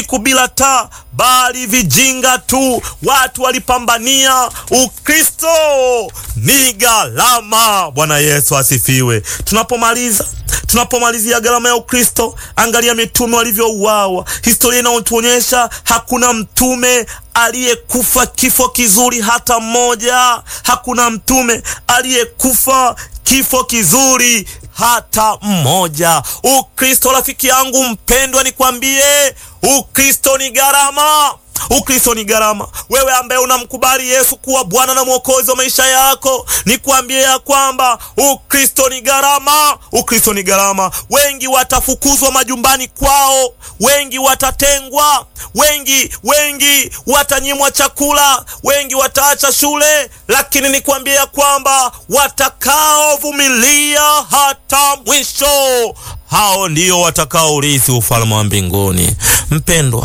usiku bila taa, bali vijinga tu. Watu walipambania Ukristo ni gharama. Bwana Yesu asifiwe. Tunapomaliza tunapomalizia gharama ya Ukristo, angalia mitume walivyouawa. Historia inayotuonyesha hakuna mtume aliyekufa kifo kizuri hata mmoja. Hakuna mtume aliyekufa kifo kizuri hata mmoja. Ukristo, rafiki yangu mpendwa, nikwambie, Ukristo ni gharama. Ukristo ni gharama. Wewe ambaye unamkubali Yesu kuwa Bwana na Mwokozi wa maisha yako, nikwambie ya kwamba Ukristo ni gharama. Ukristo ni gharama. Wengi watafukuzwa majumbani kwao, wengi watatengwa, wengi wengi watanyimwa chakula, wengi wataacha shule, lakini nikwambie ya kwamba watakaovumilia hata mwisho, hao ndio watakaourithi ufalme wa mbinguni. Mpendwa,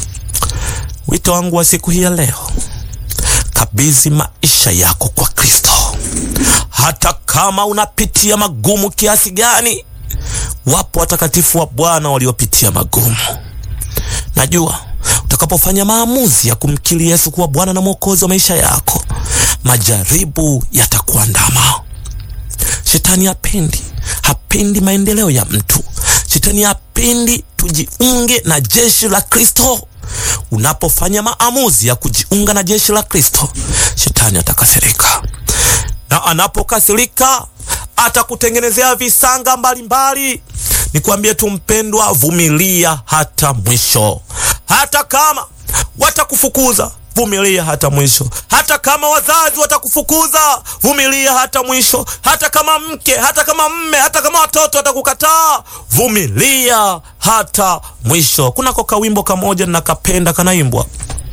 Wito wangu wa siku hii ya leo, kabidhi maisha yako kwa Kristo. Hata kama unapitia magumu kiasi gani, wapo watakatifu wa Bwana waliopitia magumu. Najua utakapofanya maamuzi ya kumkiri Yesu kuwa Bwana na Mwokozi wa maisha yako, majaribu yatakuandama. Shetani hapendi, hapendi maendeleo ya mtu. Shetani hapendi tujiunge na jeshi la Kristo. Unapofanya maamuzi ya kujiunga na jeshi la Kristo, shetani atakasirika, na anapokasirika atakutengenezea visanga mbalimbali. Nikwambie tu mpendwa, vumilia hata mwisho. Hata kama watakufukuza, vumilia hata mwisho. Hata kama wazazi watakufukuza, vumilia hata mwisho. Hata kama mke, hata kama mme, hata kama watoto watakukataa, vumilia hata mwisho. Kunako kawimbo kamoja nakapenda, kanaimbwa